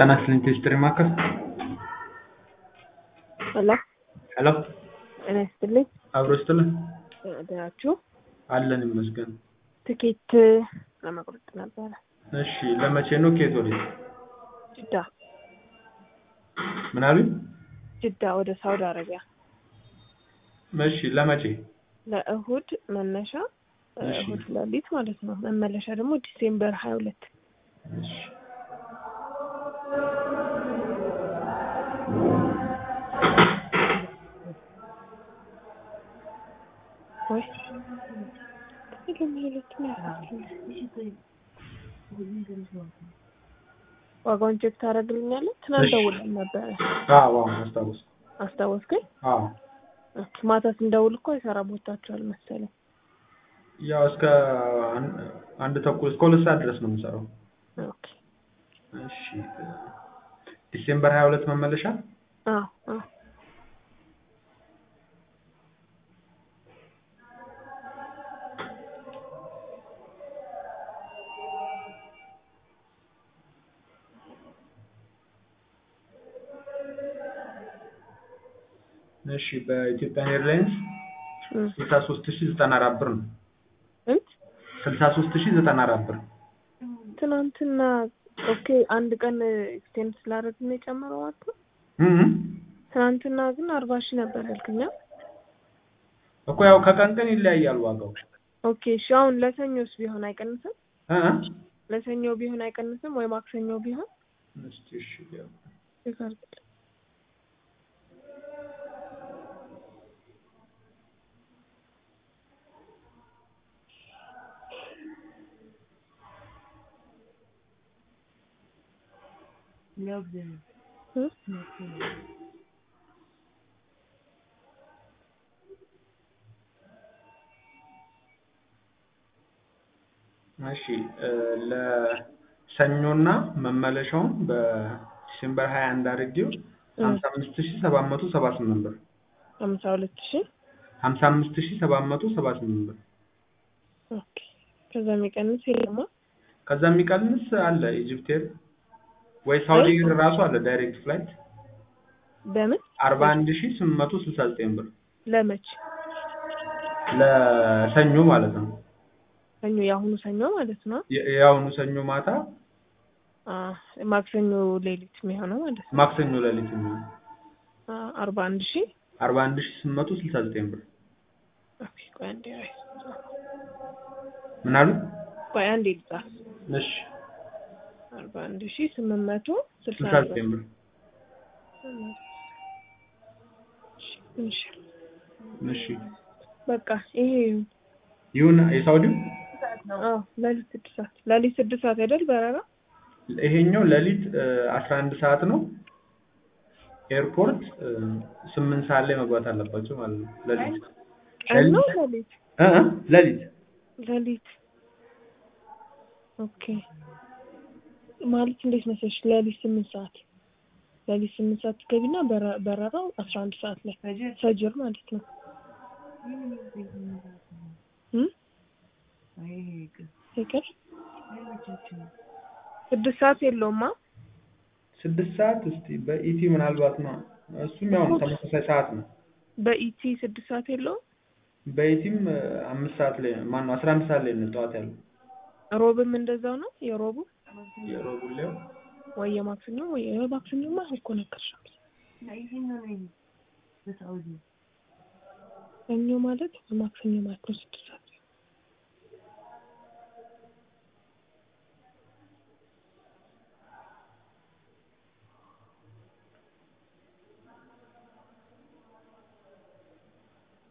ጤና ይስጥልኝ ቴስትሪ ማዕከል ሄሎ ሄሎ ጤና ይስጥልኝ አብሮ ይስጥልን ደህናችሁ? አለን ይመስገን ትኬት ለመቁረጥ ነበረ እሺ ለመቼ ነው ከየት ወዴት ጅዳ ምን አሉኝ ጅዳ ወደ ሳውዲ አረቢያ እሺ ለመቼ ለእሁድ መነሻ እሺ። እሁድ ሌሊት ማለት ነው መመለሻ ደግሞ ዲሴምበር ሀያ ሁለት እሺ ወይ ሁለት ነው ያልኩት። ዋጋውን ቼክ ታደርግልኛለህ? ትናንት እሺ። ደውለን ነበረ አዎ አዎ አስታውስ አስታወስከኝ? አዎ ኦኬ፣ ማታ ስንደውል እኮ የሰራ ቦታችኋል መሰለኝ። ያው እስከ አን- አንድ ተኩል እስከ ሁለት ሰዓት ድረስ ነው የምሰራው ኦኬ እሺ ዲሴምበር ሀያ ሁለት መመለሻ አዎ አዎ እሺ በኢትዮጵያ ኤርላይንስ እም። ስልሳ ሶስት ሺ ዘጠና አራት ብር ነው ስንት? ስልሳ ሶስት ሺ ዘጠና አራት ብር ትናንትና ኦኬ አንድ ቀን ኤክስቴንድ ስላደረግን ነው የጨመረው ማለት ነው። እም እም። ትናንትና ግን አርባ ሺህ ነበር ያልክኛ። እኮ ያው ከቀን ቀን ይለያያል ዋጋው ኦኬ እሺ አሁን ለሰኞስ ቢሆን አይቀንስም? እ እ ለሰኞ ቢሆን አይቀንስም ወይ ማክሰኞ ቢሆን እስኪ እሺ ያው ቼክ አድርግልኝ። እ? እሺ እ ለሰኞና መመለሻውን በዲሴምበር ሀያ አንድ አድርጌው እ ሀምሳ አምስት ሺ ሰባት መቶ ሰባ ስምንት ብር ሀምሳ ሁለት ሺህ ሀምሳ አምስት ሺ ሰባት መቶ ሰባ ስምንት ብር ኦኬ ከዛ የሚቀንስ የለማ ከዛ የሚቀንስ አለ ኢጅፕት ኤር ወይ ሳውዲ ኤር ራሱ አለ ዳይሬክት ፍላይት በምን አርባ አንድ ሺ ስምንት መቶ ስልሳ ዘጠኝ ብር ለመች ለሰኞ ማለት ነው ሰኞ የአሁኑ ሰኞ ማለት ነው የ- የአሁኑ ሰኞ ማታ አ ማክሰኞ ሌሊት የሚሆነው ማለት ነው ማክሰኞ ሌሊት የሚሆን አ አርባ አንድ ሺህ አርባ አንድ ሺ ስምንት መቶ ስልሳ ዘጠኝ ብር ኦኬ ቆይ አንዴ አይ ምን አሉ ቆይ አንዴ ልጻፍ እሺ አርባ አንድ ሺህ ስምንት መቶ ስልሳ ስልሳ ዘጠኝ ዘጠኝ ብር እሺ እሺ በቃ ይሄ ይሁን ይሁን የሳውዲው አዎ ሌሊት ስድስት ሰዓት ሌሊት ስድስት ሰዓት አይደል በረራ ይሄኛው ሌሊት አስራ አንድ ሰዓት ነው ኤርፖርት እ ስምንት ሰዓት ላይ መግባት አለባቸው ማለት ነው ሌሊት ቀን ነው ሌሊት እ እ ሌሊት ሌሊት ኦኬ ማለት እንዴት መሰለሽ ሌሊት ስምንት ሰዓት ሌሊት ስምንት ሰዓት ትገቢና በረ- በረራው አስራ አንድ ሰዓት ላይ ፈጅር ማለት ነው እም? ይቅር ስድስት ሰዓት የለውማ ስድስት ሰዓት እስቲ በኢቲ ምናልባት ነው እሱም ያው ነው ተመሳሳይ ሰዓት ነው በኢቲ ስድስት ሰዓት የለውም በኢቲም እ አምስት ሰዓት ላይ ማን ነው አስራ አንድ ሰዓት ላይ ነው ጠዋት ያለው ሮብም እንደዛው ነው የሮቡ የሮቡሌው ወይ የማክሰኞ ወይ የማክሰኞማ እኮ ነገርሻለሁ ሰኞ ማለት ማክሰኞ ማለት ነው ስድስት ሰዓት